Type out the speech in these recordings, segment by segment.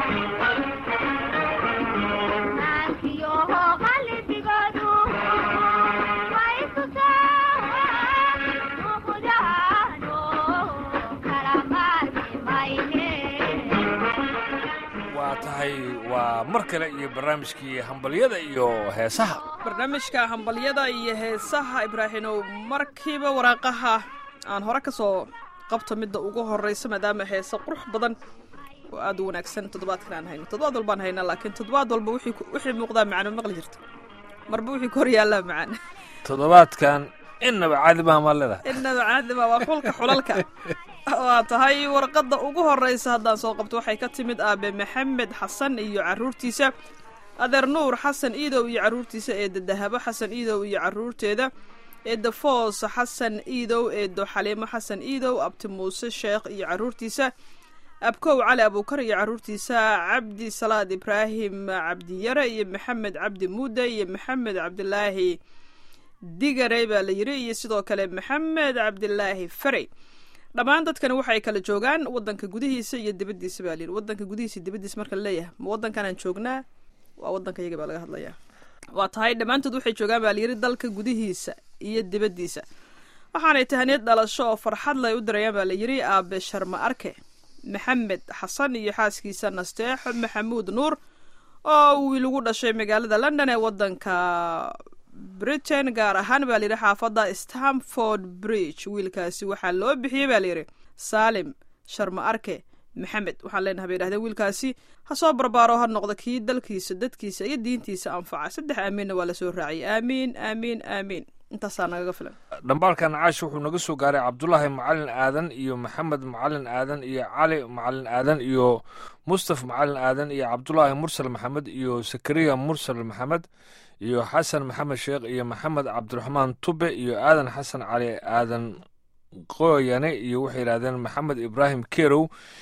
waa tahay waa mar kale iyo barnaamijkii hambalyada iyo heesaha barnaamijka hambalyada iyo heesaha ibraahimow markiiba waraaqaha aan hore ka soo qabto midda ugu horraysa maadaama heese qurux badan oo aad u wanaagsan toddobaadkan aan hayno toddobaad walbaan haynaa laakiin toddobaad walba wixii ku- wixii muuqdaa macaan ma maqli jirto marba wixii ku hor yaallaa macaan toddobaadkan innaba caadi maha maa leedahay innaba caadima waa xulka xulalka waa tahay warqadda ugu horraysa haddaan soo qabto waxay ka timid aabe maxamed xasan iyo carruurtiisa adeer nuur xasan iidow iyo carruurtiisa eedda dahabo xasan iidow iyo carruurteeda eedda foos xasan iidow eeddo xaliimo xasan iidow abti muuse sheekh iyo carruurtiisa abkow cali abuukar iyo carruurtiisa cabdi salaad ibraahim cabdiyare iyo maxamed cabdi muude iyo maxamed cabdilaahi digarey baa la yiri iyo sidoo kale maxamed cabdilaahi ferey dhammaan dadkani waxay kala joogaan wadanka gudihiisa iyo dibaddiisa baa layidhi wadanka gudihiisa iyo dibaddiisa marka la leeyahay ma wadankanaan joognaa waa wadanka iyaga baa laga hadlayaa waa tahay dhammaantood waxay joogaan baa layidhi dalka gudihiisa iyo dibaddiisa waxaanay tahaniyad dhalasho oo farxad lay u dirayaan baa layidhi aabe sharma arke maxamed xasan iyo xaaskiisa nasteexo maxamuud nuur oo wiil ugu dhashay magaalada london ee wadanka britain gaar ahaan baa layidhi xaafadda stamford bridge wiilkaasi waxaa loo bixiyey baa layidhi saalim sharma arke maxamed waxaan leenahay bay yidhahdeen wiilkaasi ha soo barbaaro ha noqdo kii dalkiisa dadkiisa iyo diintiisa anfaca saddex aamiinna waa lasoo raaciyay aamiin aamiin aamiin intaasaa nagaga filan dhambaalkan caash wuxuu naga soo gaaray cabdulaahi macalin aadan iyo maxamed macalin aadan iyo cali macalin aadan iyo mustaf macalin aadan iyo cabdulaahi mursal maxamed iyo sakariya mursal maxamed iyo xasan maxamed sheekh iyo maxamed cabdiraxmaan tube iyo aadan xasan cali aadan qoyane iyo waxay yidhahdeen maxamed ibraahim kerow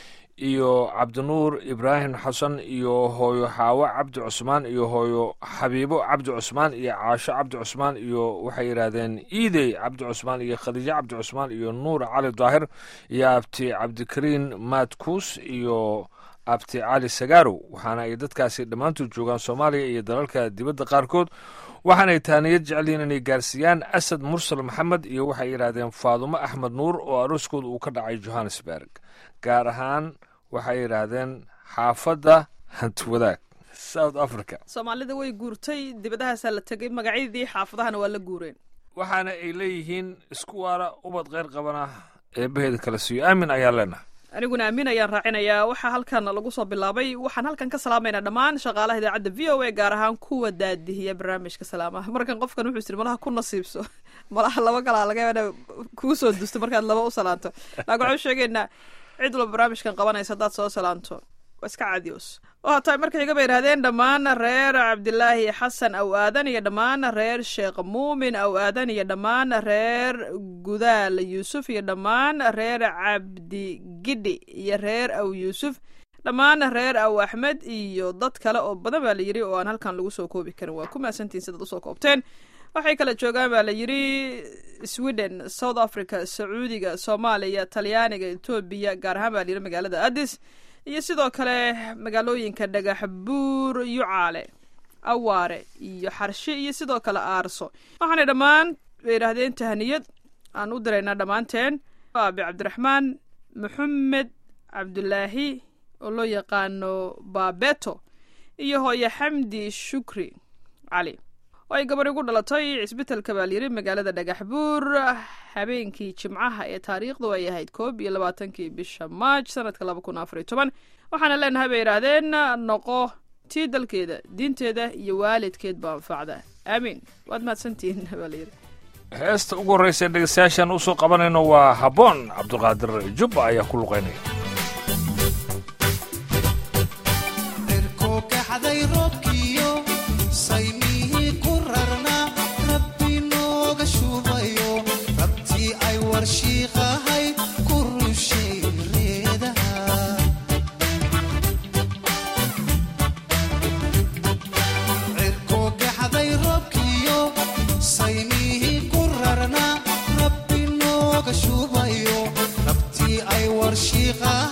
iyo cabdinuur ibraahim xasan iyo hooyo xaawo cabdi cusmaan iyo hooyo xabiibo cabdi cusmaan iyo caasho cabdi cusmaan iyo waxay yidhaahdeen iidey cabdi cusmaan iyo khadiijo cabdi cusmaan iyo nuur cali daahir iyo abti cabdikariin maadkuus iyo abti cali sagarow waxaana ay dadkaasi dhammaantood joogaan soomaaliya iyo dalalka dibadda qaarkood waxaanay taaniyad jecelyihiin inay gaarsiiyaan asad mursal maxamed iyo waxay yidhaahdeen faadumo axmed nuur oo arooskooda uu ka dhacay johannesburg gaar ahaan waxay yidhaahdeen xaafadda hantiwadaag south africa soomaalida way guurtay dibadahaasaa la tegay magacyadii xaafadahana waa la guureen waxaana ay leeyihiin isku waara ubad kheyr qabana eebbaheeda kala siiyo aamin ayaa leenahay aniguna aamin ayaan raacinayaa waxaa halkan lagu soo bilaabay waxaan halkan ka salaamaynaa dhammaan shaqaalaha idaacadda v o a gaar ahaan kuwa daadihiya barnaamijka salaamaha markan qofkan wuxuu isiri malaha ku nasiibso malaha laba kalaa laga yaaba kuu soo dusto markaad laba u salaanto laakiin waxaan sheegaynaa cid walba barnaamijkan qabanaysa haddaad soo salaanto waa iska cadios waa tahay marka xiga bay yidhahdeen dhammaan reer cabdilaahi xasan aw aadan iyo dhammaan reer sheekh muumin aw aadan iyo dhammaan reer gudaal yuusuf iyo dhammaan reer cabdi gidhi iyo reer aw yuusuf dhammaan reer aw axmed iyo dad kale oo badan baa la yidhi oo aan halkan lagu soo koobi karin waa ku mahadsantihin sidaad usoo koobteen waxay kala joogaan baa la yidhi sweden south africa sacuudiga soomaaliya talyaaniga etoobiya gaar ahaan baa la yidhi magaalada addis iyo sidoo kale magaalooyinka dhagax buur yucaale awaare iyo xarshe iyo sidoo kale aarso waxaanay dhammaan bay yidhaahdeen tahniyad aan u diraynaa dhammaanteen aabi cabdiraxmaan maxamed cabdulaahi oo loo yaqaano baabeto iyo hooye xamdi shukri cali oo ay gabar igu dhalatay cisbitalka baa layidhi magaalada dhagax buur habeenkii jimcaha ee taariikhdu ay ahayd koob iyo labaatankii bisha maaj sanadka laba kun afar iyo toban waxaana leenahay bay yidhaahdeen noqo tii dalkeeda diinteeda iyo waalidkeed baa anfacda aamiin waad mahadsantihiin baa layidhi heesta ugu horreysa dhegeystayaashaan usoo qabanayno waa habboon cabdulqaadir jubba ayaa ku luqaynaya erkookaxday roobkiyo saymihii ku rarnaa rabbi nooga shubayo rabtii ay warshiiqahay ku rushay reedaha cirkookaxday roobkiyo saymihii ku rarnaa rabbi nooga shubayo rabtii ay warshiiqahay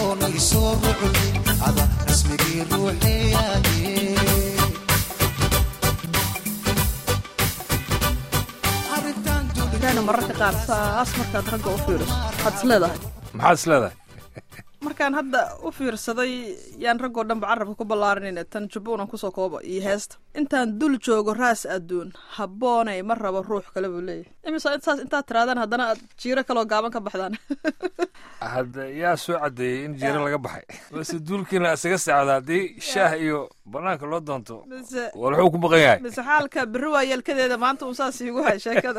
adoonay soo ruclin ada rasmigii ruuxeeyaye arrintan ibraahino mararka qaar saas markaad ragga u fiiriso waxaad is leedahay maxaad is leedahay markaan hadda u fiirsaday yaan raggoo dhanba carabka ku ballaarinayna tan jubbuunan kusoo kooba iyo heesta intaan dul joogo raas adduun habboonay ma rabo ruux kale buu leeyahay imise intaas intaad tiraadaan haddana aad jiiro kaloo gaaban ka baxdaan hadda yaa soo caddeeyey in jiiro laga baxay balse duulkiina isaga socda haddii shaah iyo banaanka loo doonto mise walxuu ku maqan yahay mise xaalka berri waa yeelkadeeda maanta un saas iigu hay sheekada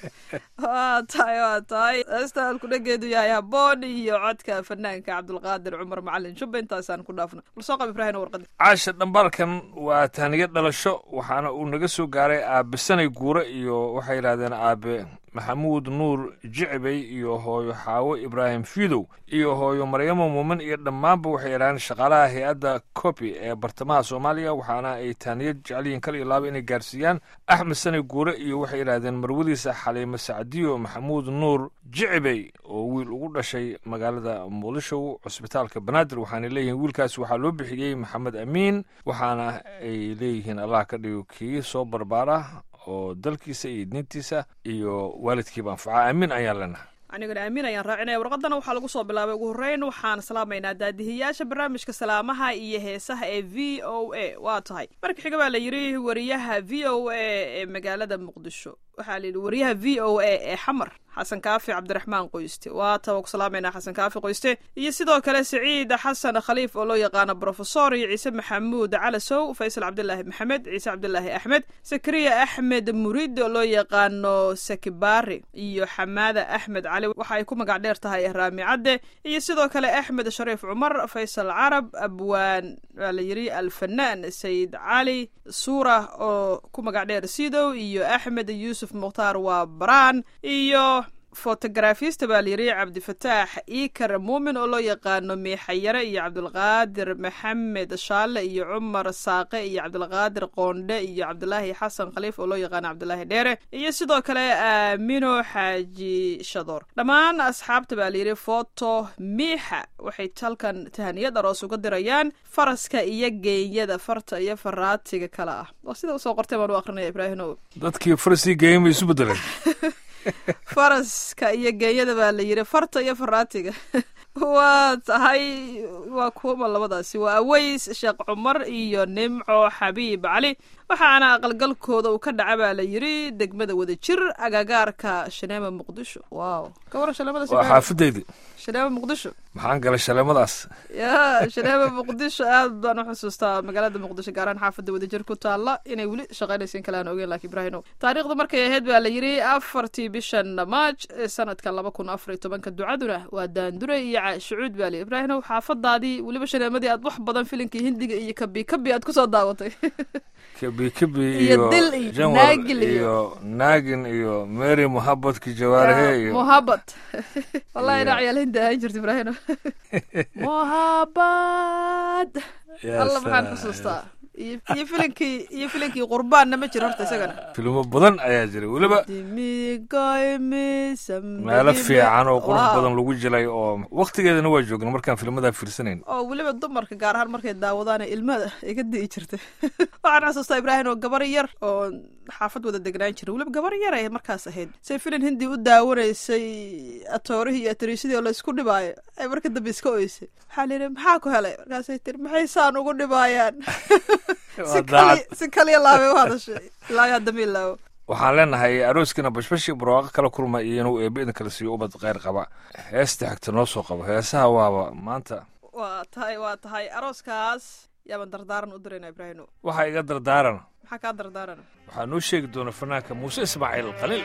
waa tahay waa tahay heesta alkudhageedu yahay habboon iyo codka fanaanka cabdulqaadir cumar macalin jubba intaasaan ku dhaafna bal soo qab ibraahim warqadi caasha dhambaalkan waa taaniyo dhalasho waxaana uu naga soo gaaray aabe sanay guure iyo waxay yidhahdeen aabe maxamuud nuur jicibey iyo hooyo xaawo ibraahim fidow iyo hooyo maryamo muumin iyo dhammaanba waxay yidhahdeen shaqaalaha hay-adda copi ee bartamaha soomaaliya waxaana ay taaniyo jecelyihiin kal iyo laaba inay gaarsiiyaan axmed sanay guure iyo waxay yidhahdeen marwadiisa xaliimo sacdiyo maxamuud nuur jicibey oo wiil ugu dhashay magaalada muqdisho cusbitaalka banaadir waxaana leeyihiin wiilkaas waxaa loo bixiyey maxamed amiin waxaana ay leeyihiin allah ka dhigo kii soo barbaara oo dalkiisa iyo diintiisa iyo waalidkiiba anfaca amiin ayaan leenahay aniguna aamin ayaan raacinaya warqadana waxaa lagu soo bilaabay ugu horreyn waxaan salaamaynaa daadihiyaasha barnaamijka salaamaha iyo heesaha ee v o a waa tahay marka xiga baa la yidhi wariyaha v o a ee magaalada muqdisho waxaa la yidhi wariyaha v o a ee xamar xasan kaafi cabdiraxmaan qoyste waa taba ku salaamaynaa xasan kaafi qoyste iyo sidoo kale siciid xasan khaliif oo loo yaqaano brofesor iyo ciise maxamuud calasow faysal cabdilaahi maxamed ciise cabdilaahi axmed sakariya axmed murid oo loo yaqaano sakibari iyo xamaada axmed cali waxa ay ku magac dheer tahay raami cadde iyo sidoo kale axmed shariif cumar faysal carab abwaan waa la yidhi alfanaan sayid cali suura oo ku magac dheer sidow iyo axmed yuusuf mukhtaar waa baraan iyo fotogarafista baa layidhi cabdifataax iikar muumin oo loo yaqaano miixayare iyo cabdulqaadir maxamed shaale iyo cumar saaqe iyo cabdulqaadir qoondhe iyo cabdulaahi xasan khaliif oo loo yaqaano cabdulaahi dheere iyo sidoo kale aamino xaaji shadoor dhammaan asxaabta baa layidhi foto miixa waxay halkan tahaniyad aroos uga dirayaan faraska iyo geenyada farta iyo faraatiga kale ah waa sida usoo qortay baan u akrinaya ibraahimow dadkii farsii geeyeen bay isu bedeleen faraska iyo geeyada baa la yidhi farta iyo faraatiga waa tahay waa kuwama labadaasi waa aweys sheekh cumar iyo nimco xabiib cali waxaana aqalgalkooda uu ka dhaca baa la yidhi degmada wadajir agagaarka shaneema muqdisho wow ka waran shaneemadaas waa xaafadeydii shaneema muqdisho maxaan galay shaleemadaas ya shaneema muqdisho aad baan u xusuustaa magaalada muqdisho gaaraan xaafadda wadajir ku taalla inay weli shaqaynaysa in kale aan ogeyn laakiin ibraahino taariikhda markay ahayd baa la yidhi afartii bishan maaj ee sanadka laba kun afar iyo tobanka ducaduna waa daandure iyo shucuud baa la yidhi ibraahino xaafadaadii weliba shaneemadii aad wax badan filinkii hindiga iyo kabi kabi aad kusoo daawatay kabi kabi Iyo iyo dil iyo janwar naagil iyo- iyo naagin iyo mary muhabadki jawaarihe iyo muhabad wallahi inaa ciyaal hindi ahaan jirta ibraahino muhabad Ya alla maxaan salaam. xusuustaa iyo iyo filinkii iyo filinkii qurbaanna ma jiro horta isagana filmo badan ayaa jiray weliba meelo fiican oo qurux badan lagu jilay oo waktigeedana waa joogna markaan filmadaa fiirsanayn oo weliba dumarka gaar ahaan markay daawadaan ilmada iga di'i jirtay waxaan xasuustaa ibraahim oo gabar yar oo xaafad wada degnaan jiray weliba gabar yar ay markaas ahayd say filin hindi u daawanaysay atoorihii iyo atriisadii oo laysku dhibaayo ay marka dambe iska oysay waxaa layidhi maxaa ku helay markaasay tiri maxay saan ugu dhibaayaan si Waa kali daacad. si kaliya laabay u hadashay ilaa yaa dambe ilaawo waxaan leenahay arooskiina bashbashi barwaaqo kala kulma iyo inuu eebbe idin kala siiyo ubad kheyr qaba heesta xigta noo soo qabo heesaha waaba maanta waa tahay waa tahay arooskaas yaaban dardaaran u dirayna ibraahimo waxaa iga dardaarana maxaa kaa dardaarana waxaa noo sheegi doona fanaanka muuse ismaaciil khaliil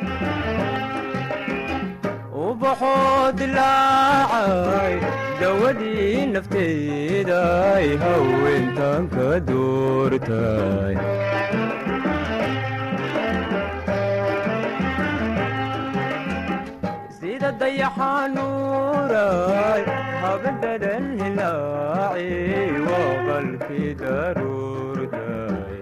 ubaxoo dilaacay dawadii nafteeday haweentan ka doortay sida dayaxanuuray habadadan hilaaci waa qalkii daruurtay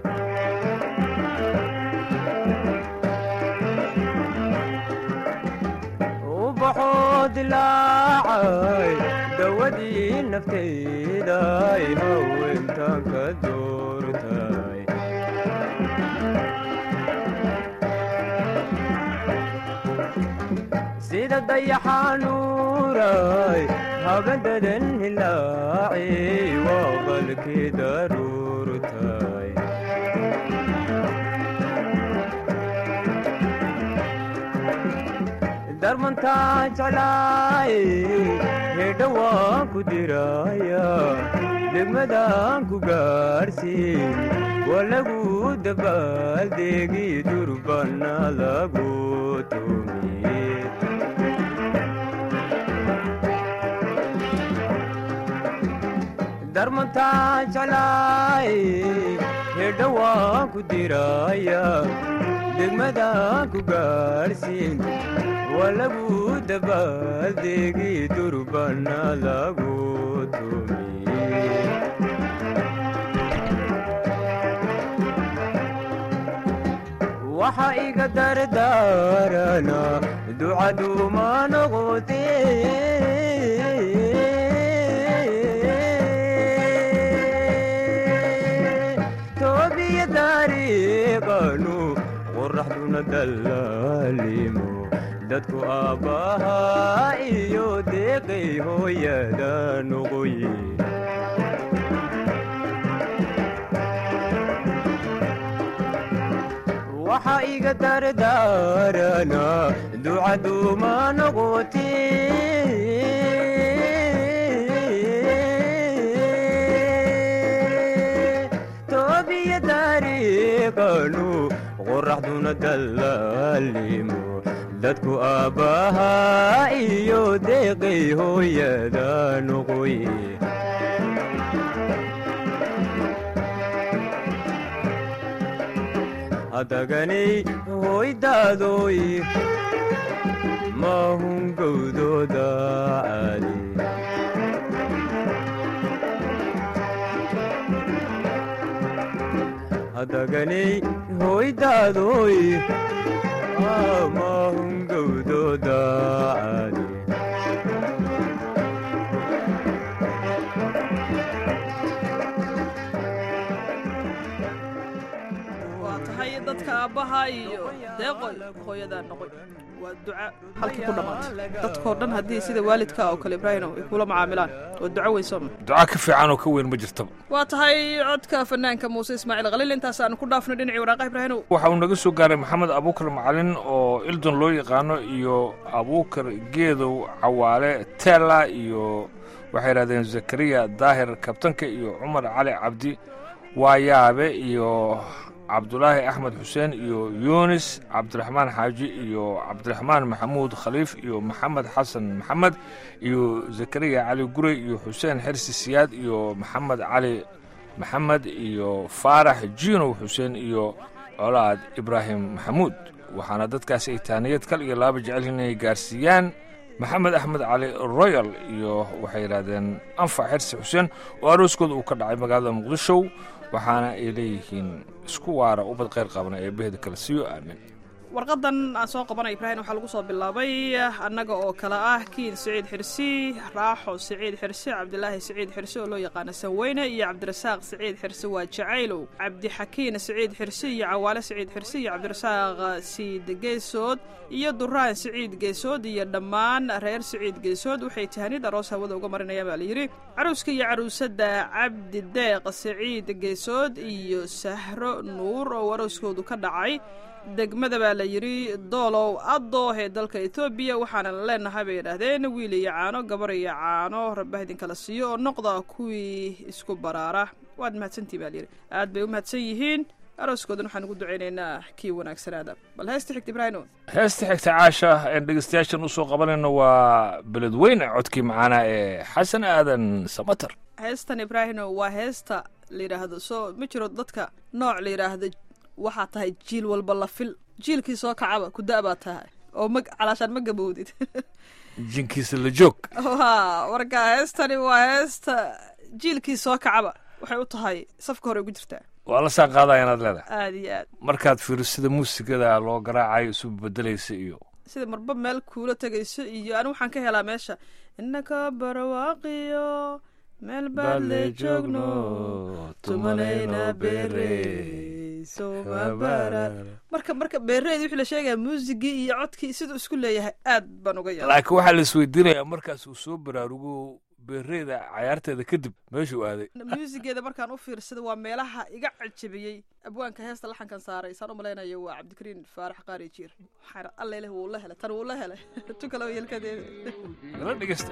ubaxoo dilaacay dawa dawadii naftayday haweentan ka doortay sida dayaxanuuray habadadan hilaaci waa qalkii daruurtay darmantaa jeclaay hedha waan ku diraya degmadaan ku gaadhsiin waa lagu dabaaldegi durbana lagu tumiye darmantaa jeclaay hedha waan ku diraya degmadaan ku gaadhsiin waa lagu dabaaldegi durbana lagu tumiye waxa iga dardaarana ducaduma noqote toobiya dariiqanu qoraxduna dallaalimo dadku aabbahaa iyo deeqay hooyada noqoye waxa iga dardaarana ducaduma noqote toobiya dariiqanu qoraxduna dallaalimo dadku aabbahaa iyo deeqay hooyada noqoye hadaganay hoydaadoy maahun gowdooda caali hadaganay hoydaadoy maahun gowdooda caali waa tahay dadka aabbaha iyo deeqoy hooyadaa noqoy waa duca halkii ku dhammaatay dadkoo dhan haddii sida waalidka oo kale ibraahino ay kula macaamilaan waa duco weyn sooma duca ka fiican oo ka weyn ma jirtaba waa tahay codka fanaanka muuse ismaaciil khaliil intaas aanu ku dhaafno dhinacii waraaqaha ibraahino waxa uu naga soo gaaray maxamed abuukar macalin oo ildon loo yaqaano iyo abuukar geedow cawaale tela iyo waxay yidhahdeen zakariya daahir kabtanka iyo cumar cali cabdi waayaabe iyo cabdulaahi axmed xuseen iyo yunis cabdiraxmaan xaaji iyo cabdiraxmaan maxamuud khaliif iyo maxamed xasan maxamed iyo zakariya cali gurey iyo xuseen xersi siyaad iyo maxamed cali maxamed iyo faarax jiinow xuseen iyo colaad ibraahim maxamuud waxaana dadkaasi ay taaniyad kal iyo laaba jecel inay gaarsiiyaan maxamed axmed cali royal iyo waxay yidhahdeen anfac xersi xuseen oo arooskooda uu ka dhacay magaalada muqdisho waxaana ay leeyihiin isku waara ubad khayr qabna ee behda kala siiyo aamin warqadan aan soo qabanay ibraahim waxaa lagu soo bilaabay annaga oo kale ah kiin siciid xirsi raaxo siciid xirsi cabdilaahi siciid xirsi oo loo yaqaano sanweyne iyo cabdirasaaq siciid xirsi waa jacaylow cabdixakiin siciid xirsi iyo cawaale siciid xirsi iyo cabdirasaaq siid geesood iyo duraan siciid geesood iyo dhammaan reer siciid geesood waxay tahanid aroos hawada uga marinayaan baa layidhi caruuska iyo caruusada cabdi deeq siciid geesood iyo sahro nuur oo arooskoodu ka dhacay degmada baa la yidhi doolow adooh ee dalka etoobiya waxaana leenahay bay yidhaahdeen wiil iyo caano gabar iyo caano rabbaha idinkala siiyo oo noqda kuwii isku baraara waad mahadsantii baa layidhi aad bay u mahadsan yihiin arooskoodan waxaan ugu ducaynaynaa kii wanaagsanaada bal heesta xigta ibraahino heesta xigta caasha een dhegeystayaashan usoo qabanayno waa beledweyne codkii macaana ee xasan aadan samater heestan ibraahino waa heesta la yidhaahdo soo ma jiro dadka nooc la yidhaahdo waxaa tahay jiil walba la fil jiilkii soo kacaba ku da' baa tahay oo ma calaashaan ma gabowdid jinkiisa la joog ha marka heestani waa heesta jiilkii soo kacaba waxay u tahay safka hore ugu jirtaa waa la saan qaadaya inaad leedahay aad iyo aad markaad fiiriso sida muusigada loo garaacayo isu bedelaysa iyo sida marba meel kuula tegayso iyo anigu waxaan ka helaa meesha inaka barwaaqiyo meel baad le joogno tumanayna beere somabara marka marka beereedi wixii la sheegaya muusigii iyo codkii siduu isku leeyahay aad baan uga yaabay laakiin waxaa la isweydiinayaa markaas uu soo baraarugo beereeda cayaarteeda kadib meeshuu aaday muusigeeda markaan u fiirsada waa meelaha iga cajabiyey abwaanka heesta laxankan saaray saan u malaynayo waa cabdikariin faarax qaari jiir waxaana alla leh wuu la helay tan wuu la helay tu kale yelkadeeda nala dhegeysta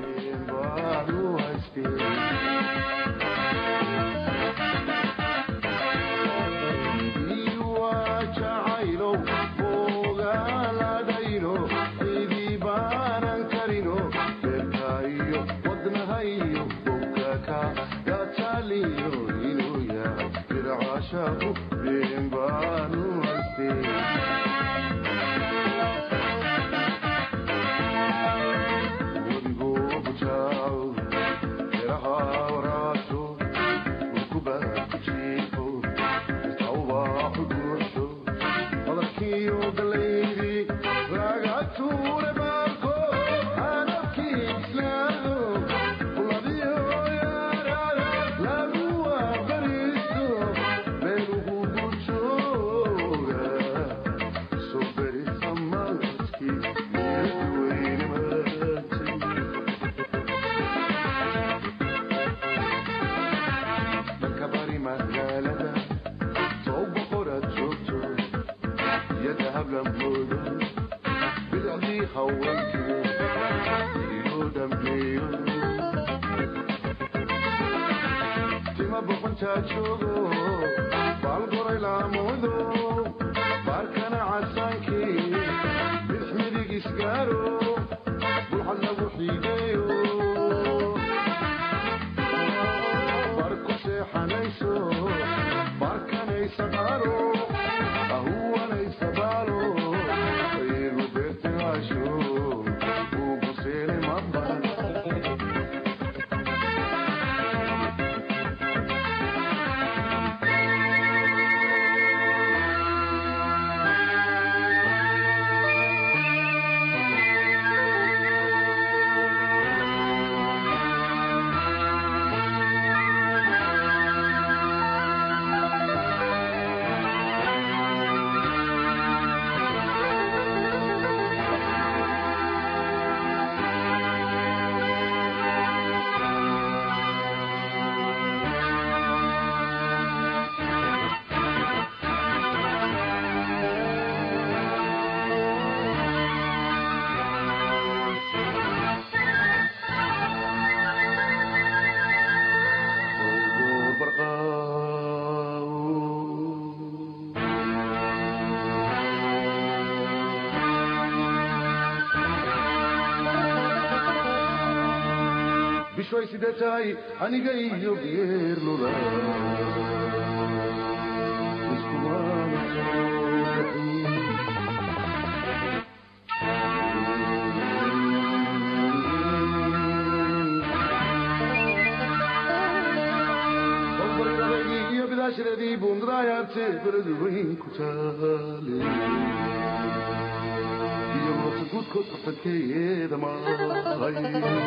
bishay sida tahay aniga iyo geerlula iskumaana soo bixin Qofbaradaydii iyo bidaashadeedii buundadayaabte beradu weyn ku taale iyo noota guudkood qafankeeyeeda maahay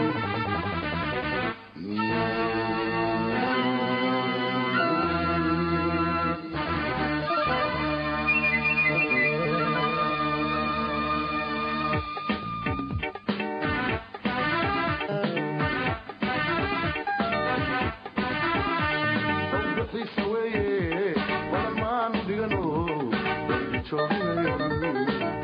Xiisa weeye walamaan dhigano joogayo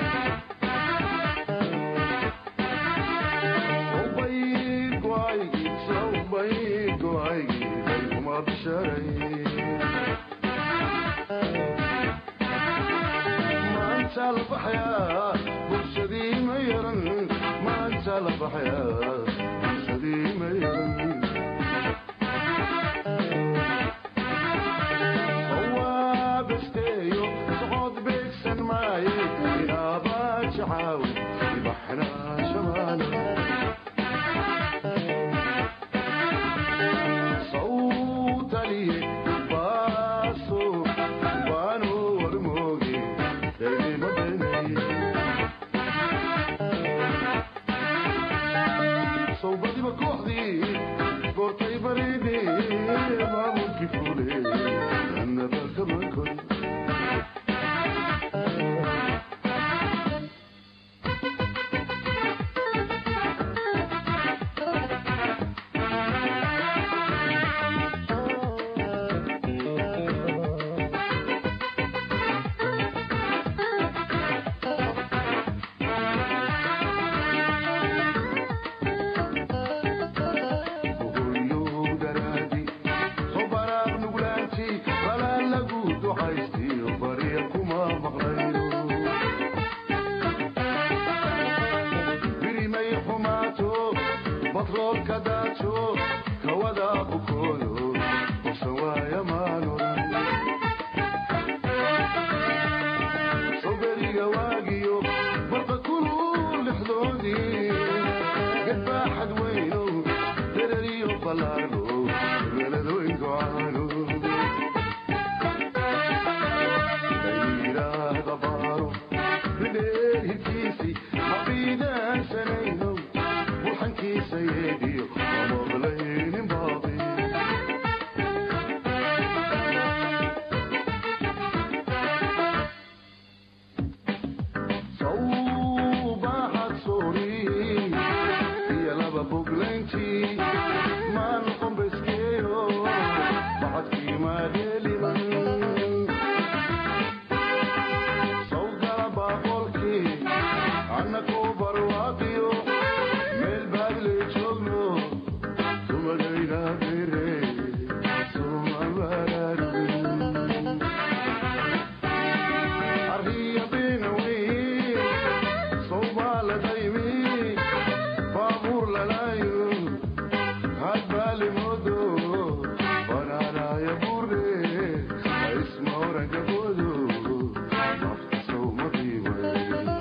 maanta la baxayaa bulshadii ma yaran maanta la baxayaa bulshadii ma yaran waa besteeyo socod beegsan maaye inaabaa jacaaw ibaxnaa shamaala sawtaliye baaso baano warmooge daymadani boodo banaanaya burde isma oranka boodo nafta sawma biibay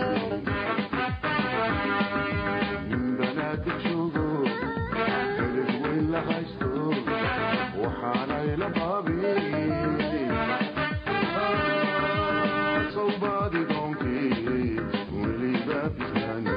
nin banaadir joogo beled weyn la haysto waxaanay la baabin sawbaadi doonkii weliba bislaani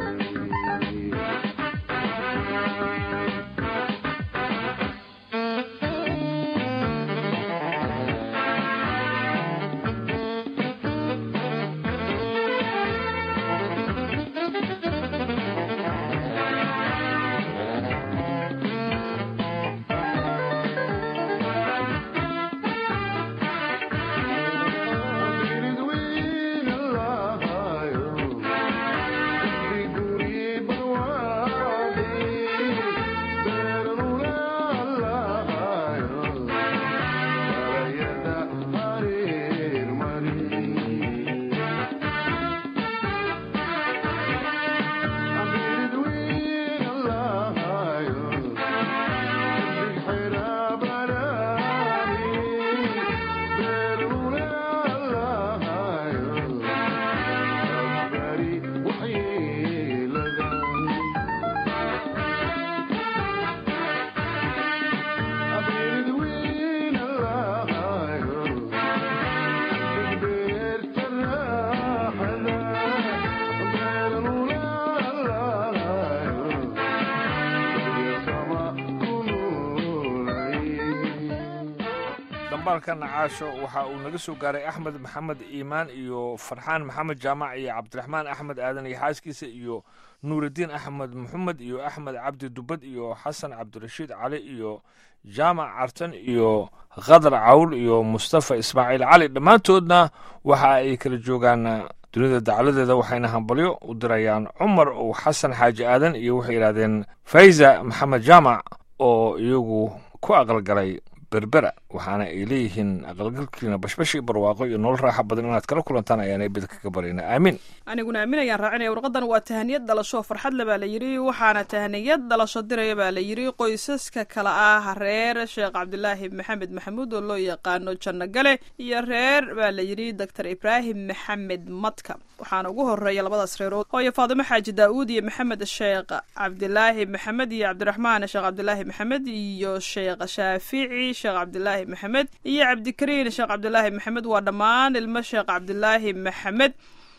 dhambaalkan caasho waxa uu naga soo gaaray axmed maxamed iimaan iyo farxaan maxamed jaamac iyo cabdiraxmaan axmed aadan iyo xaaskiisa iyo nuuraddiin axmed maxamed iyo axmed cabdi dubad iyo xasan cabdirashiid cali iyo jaamac cartan iyo khadar cawl iyo mustafa ismaaciil cali dhammaantoodna waxa ay kala joogaan dunida dacaladeeda waxayna hambalyo u dirayaan cumar uu xasan xaaji aadan iyo waxay yidhahdeen fayza maxamed jaamac oo iyagu ku aqalgalay berbera waxaana ay leeyihiin aqalgalkiina bashbashi barwaaqo iyo nolol raaxa badan inaad kala kulantaan ayaanay bid kaga baryna aamin aniguna aamin ayaan raacinaya warqadan waa tahaniyad dhalasho farxad le baa la yidhi waxaana tahaniyad dhalasho diraya baa la yidhi qoysaska kale ah reer sheekh cabdilaahi maxamed maxamuud oo loo yaqaano janno gale iyo reer baa la yidhi doctor ibraahim maxamed madka waxaana ugu horeeya labadaas reerood hooyo faadimo xaaji daa'uud iyo maxamed sheekh cabdilaahi maxamed iyo cabdiraxmaan sheekh cabdilaahi maxamed iyo sheekh shaafici sheekh cabdilaahi maxamed iyo cabdikariin sheekh cabdilaahi maxamed waa dhammaan ilmo sheekh cabdilaahi maxamed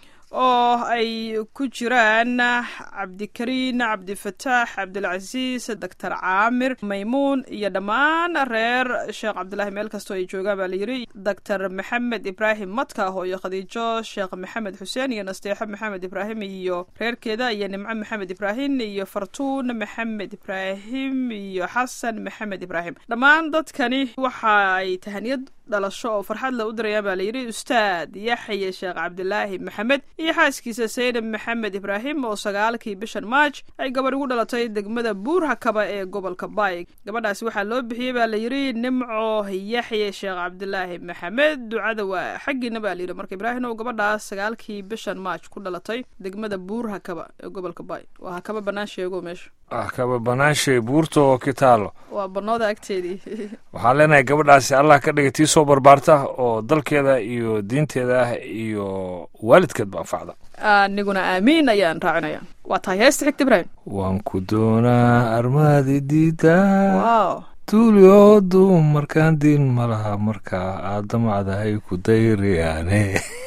oo ay ku jiraan cabdikariin cabdifataax cabdilcasiis doctor caamir maymuun iyo dhammaan reer sheekh cabdilaahi meel kastoo ay joogaan baa layidhi doctor maxamed ibraahim madka hooyo khadiijo sheekh maxamed xuseen iyo nasteexo maxamed ibraahim iyo reerkeeda iyo nimco maxamed ibraahim iyo fartuun maxamed ibraahim iyo xasan maxamed ibraahim dhammaan dadkani waxa ay tahaniyad dhalasho oo farxad le u dirayaan baa layidhi ustaad yaxye sheekh cabdilaahi maxamed iyo xaaskiisa saynab maxamed ibraahim oo sagaalkii bishan maaj ay gabadh ugu dhalatay degmada buurhakaba ee gobolka baayg gabadhaasi waxaa loo bixiyey baa layidhi nimco yaxye sheekh cabdilaahi maxamed ducada waa xaggiina baa layidhi marka ibraahim oo gabadhaas sagaalkii bishan maaj ku dhalatay degmada buurhakaba ee gobolka baayg waa hakaba bannaan sheego meesha ah kaba banaashay buurta oo kitaalo waa bannooda agteedii waxaan leenahay gabadhaasi allah ka dhiga tii soo barbaarta oo dalkeeda iyo diinteeda ah iyo waalidkeedba anfacda aniguna aamiin ayaan raacinaya waa tahay heesta xigta ibraahim waan ku doonaa armaadi diida wow tuuliyoodu markaan diin ma laha markaa aad damacdahay ku dayriyaane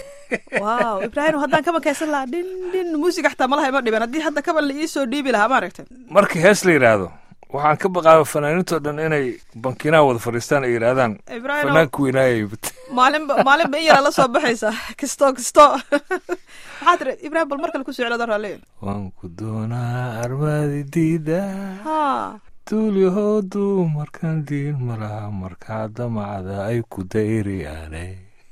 wow ibraahim haddaan kaban kaysan lahaa dhin dhin muusiga xataa malaha ima dhiban haddii hadda kaban la iisoo dhiibi lahaa maaragtay marka hees la yidhaahdo waxaan ka baqaaba fanaaniintoo dhan inay bankinaha wada fadhiistaan ay yidhaahdaan ibraahim fanaanka weynaayay maalinba maalinba in yaraa la soo baxaysa kisto kisto maxaa tiri ibraahim bal mar kale ku soclada raalli waan ku doonaa armaadi diida ha tuuliyahoodu markaan diin ma laha markaa damacda ay ku dayriyaane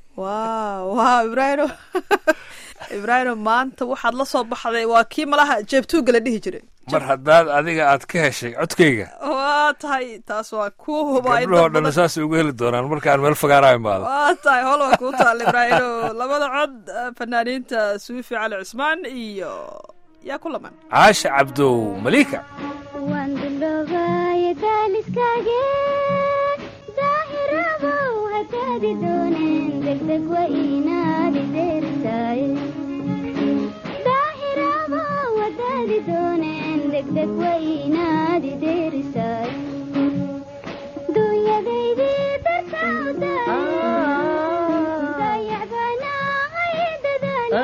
wow wow ibraahim ibraahim maanta waxaad la soo baxday waa kii malaha jeebtuuga la dhihi jiray mar haddaad adiga aad ka heshay codkayga waa tahay taas waa kuu huba ay gabdhahoo dad dhan badan- saasay uga heli doonaan markaan meel fagaara imaado waa tahay hol waa kuu taal ibraahim labada cod eh, fanaaniinta suufi cali cusmaan iyo yaa ku laman caasha cabdow malika waan duloobay daaliskaage wadaadi dooneen degdeg wa inaadi deerisaaye daahiraba wadaadi dooneen degdeg wa inaadi deerisaaye dunyadaydii dartawda dayacbanaahay dadaale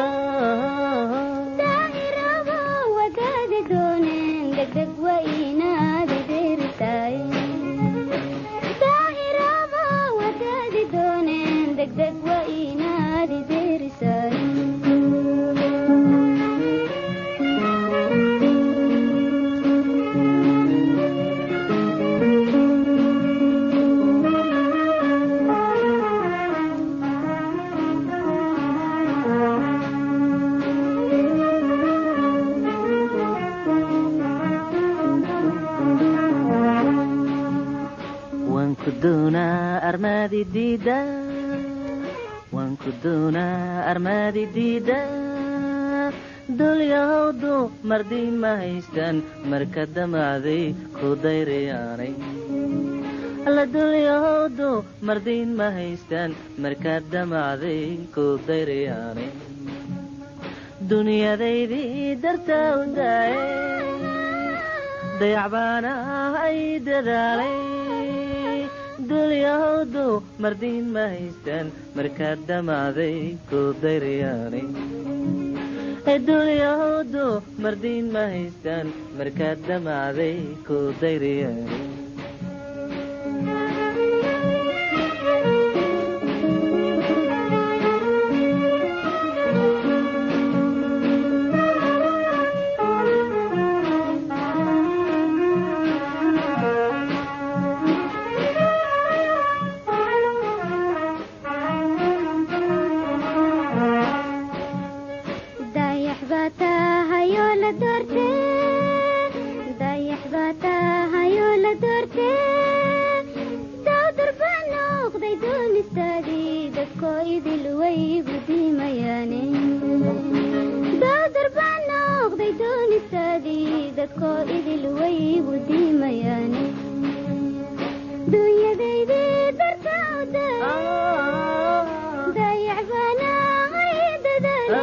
daahiraba wadaadi dooneen degdeg wa inaadi deerisaaye daahiraba wadaadi dooneen degdeg wa inaadi deerisaaye waan ku doonaa armaadi diida waan ku doonaa armaadi diida dulyahowdu mardiin ma haystaan marka damacday ku dayrayaanay alla dulyahowdu mardiin ma haystaan marka damacday ku dayrayaanay dunyadaydii dartaa u daaye dayacbaana ay dadaalay dulyahowdu mardiin ma haystaan markaad damacday ku dayrayaanay dulyahowdu mardiin ma haystaan markaad damacday ku dayrayaanay dayax baa tahayoo la doortee dayax baa tahayoo la doortee dawdar baa noqday doonistaadii dadkoo idil waygu diimayaane dawdar baa noqday doonistaadii dadkoo idil waygu diimayaane dunyadaydii dartawda dayax baanahay dadaale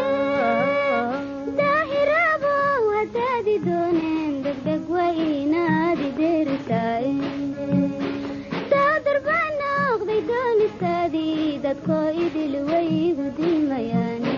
daahirabo wadaadi dooneen degdeg wa inaadi deerisaaye daadar baa noqday doonistaadii dadkoo idil waygu diimayaane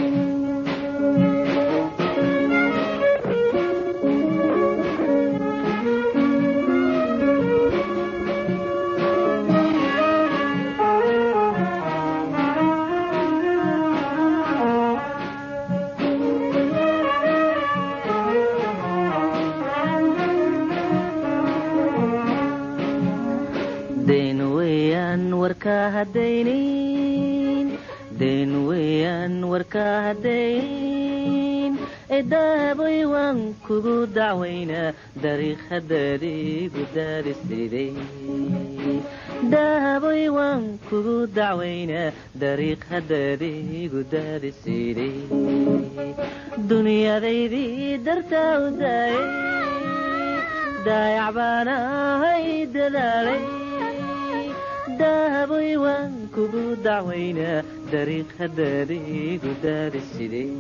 dayn weeyaan warkaa haddaynin dayn weeyaan warkaa haddaynin ee daaboy waan kugu dacwaynaa dariiq haddaadiigu daadisiday daaboy waan kugu dacwaynaa dariiq haddaadiigu daadisiday dunyadaydii dartaa u daayay daayac baan ahay dadaalay daaboy waan kugu dacwaynaa dariiq haddaadiigu daadisiday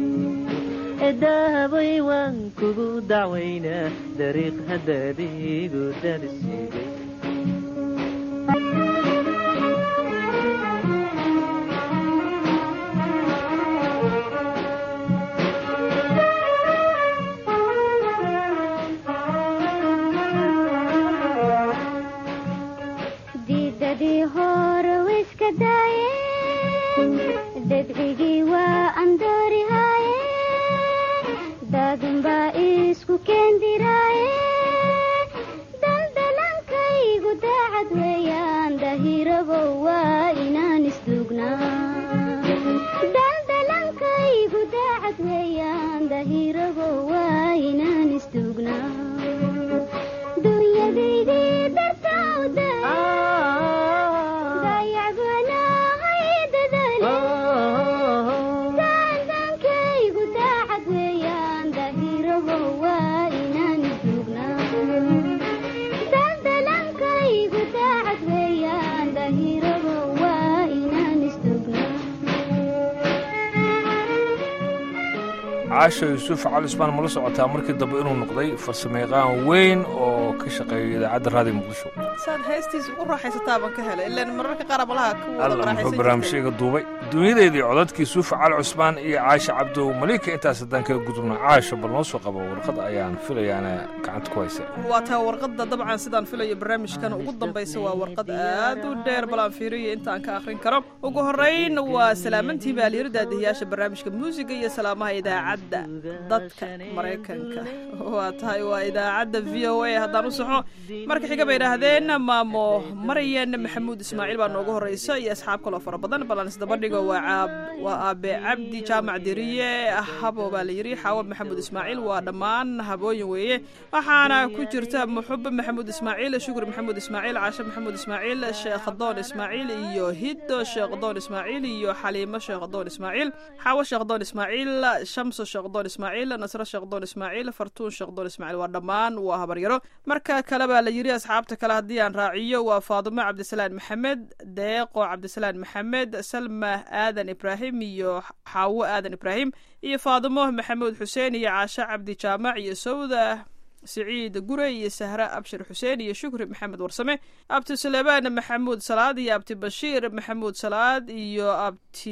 daaboy waan kugu dacwaynaa dariiq haddaadiigu daadisiday diidadii hore wiska daayeen dadcigii waa andoorihaaye daadunbaa isku keendiraaye daldalankaygu daacad weeyaan dahirabow waa inaan isduugnaa daldalankaygu daacad weeyaan dahirabow waa inaan isduugnaa dunyadaydii dartawda dayac banaahay dadaale caasho yuusuf cali cusmaan mala socotaa markii dambe inuu noqday farsamayaqaan weyn oo ka shaqeeya idaacadda raadiyo muqdisho saad heestiisa u raaxaysataa baan ka helay ilaan mararka qaar malaha ku wada alla muxuu raaxaysan barnaamijyga duubay dunyadeedii codadkii yuusuf cali cusmaan iyo caasha cabdow maliika intaas haddaan kaga gudubna caasho bal noo soo qabo warqad ayaan filayaana gacanta ku haysa waa taa warqadda dabcan sidaan filayo barnaamijkan ugu dambaysa waa warqad aad u dheer balaan fiiriyo inta aan ka akhrin karo ugu horrayn waa salaamantii baaliyaro daadihiyaasha barnaamijka muusiga iyo salaamaha idaacadda dadka maraykanka waa tahay waa idaacadda v o a haddaan u saxo marka xiga bay idhaahdeen maamo maryan maxamuud ismaaciil baa noogu horreysa iyo asxaab kaloo fara badan balan isdabadhigo waa caab waa aabe cabdi jaamac diriye habo baa la yidhi xaawo maxamuud ismaaciil waa dhammaan habooyin weeye waxaana ku jirta muxube maxamuud ismaaciil shukri maxamuud ismaaciil caashe maxamuud ismaaciil sheekh doon ismaaciil iyo hiddo sheekh doon ismaaciil iyo xaliimo sheekh doon ismaaciil xaawo sheekh doon ismaaciil shamso sheekh doon ismaaciil nasro sheekh doon ismaaciil fartuun sheekh doon ismaaciil waa dhammaan waa habaryaro marka kale baa la yidhi asxaabta kale haddii aan raaciyo waa faadumo cabdisalaan maxamed deeqo cabdisalaan maxamed salma aadan ibraahim iyo xaawo aadan ibraahim iyo faadumo maxamuud xuseen iyo caashe cabdi jaamac iyo sawda siciid gure iyo sahre abshir xuseen iyo shukri maxamed warsame abti suleymaan maxamuud salaad iyo abti bashiir maxamuud salaad iyo abti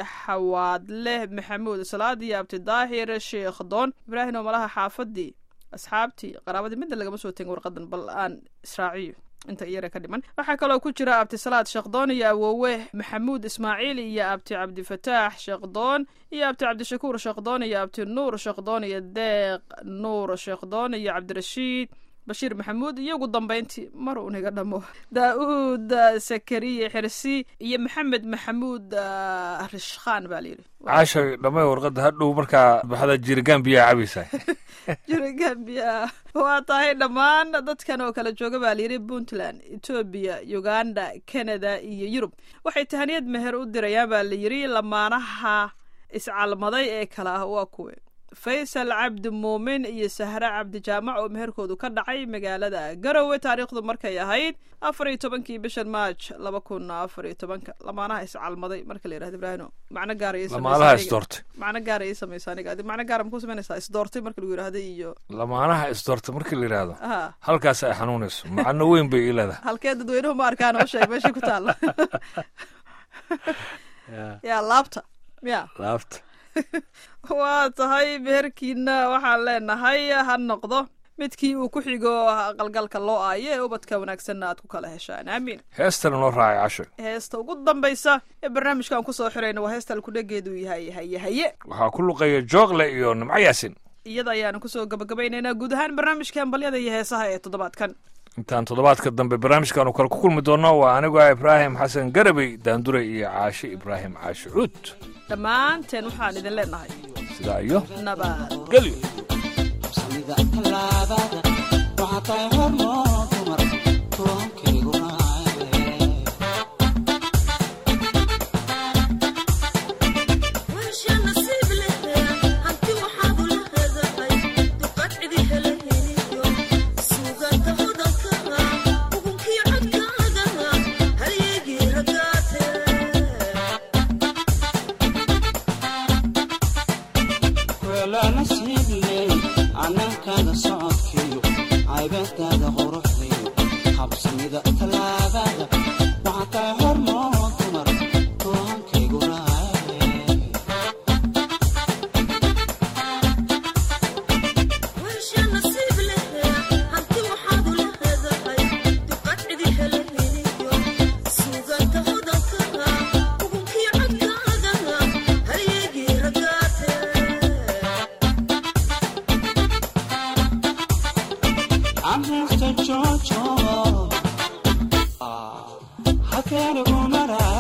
xawaadleh maxamuud salaad iyo abti daahir sheekh doon ibraahim oo malaha xaafadii asxaabtii qaraabadii midna lagama soo tegin warqadan bal aan israaciyo inta iyara ka dhiman waxaa kaloo ku jira abti salaad sheekdoon iyo awoowe maxamuud ismaaciil iyo abti cabdifataax sheekdoon iyo abti cabdishakuur sheekdoon iyo abti nuur sheekdoon iyo deeq nuur sheekdoon iyo cabdirashiid bashiir maxamuud iyo ugu dambayntii mar uun iga dhamo daa-uud sakariye xirsi iyo maxamed maxamuud ah, rishkhaan baa layidhi caasha dhamay warqadda hadhow markaa baxda jirigaan biyaa cabaysaa jira gambia waa tahay dhammaan dadkan oo kala jooga baa layidhi puntland etoobiya uganda canada iyo yurub waxay tahaniyad meher u dirayaan baa layidhi lamaanaha iscalmaday ee kale ah waa kuwe faysal cabdi muumin iyo sahre cabdi jaamac oo meherkoodu ka dhacay magaalada garowe taariikhdu markay ahayd afar iyo tobankii bishan maaj laba kun afar iyo tobanka lamaanaha iscalmaday marka la yidhahdo ibraahino macno gaara ii samaysa lamaalaha aniga. isdoortay macno gaara ii samaysa aniga adi macno gaara makuu samaynaysaa isdoortay marka lagu yidhahdo iyo lamaanaha isdoortay markii la yidhaahdo ha halkaas ay xanuunayso macno weyn bay ii leedahay halkee dadweynuhu ma arkaan oo sheeg meeshay ku taalo yaa laabta ya laabta waa tahay meherkiina waxaan leenahay ha noqdo midkii uu ku xigo qalgalka loo aayo ee ubadka wanaagsanna aad ku kala heshaan aamiin heestana noo raacay casho heesta ugu dambaysa ee barnaamijkan kusoo xirayna waa heesta alkudhegeedu yahay haye haye waxaa ku luqaya joogle iyo nimco yaasin iyada ayaanu kusoo gabagabaynaynaa guud ahaan barnaamijkan balyada iyo heesaha ee toddobaadkan intaan toddobaadka dambe barnaamijkaanu kale ku kulmi doonno waa anigu ah ibraahim xasan garabey daanduray iyo caashe ibraahim caashe cuud dhammaanteen waxaan idin leenahay sidaa iyo nabad gelyo Samida talaabada waxaa tahay hormoon dumar tuwankayguna weelaa nasiibley annankaada socodkiyo caybadaada quruxdiyo habsamida tallaabada waxaa tahay hormoon dumar tuwankayguna I'm just a Jojo. Ah, how can I go mad?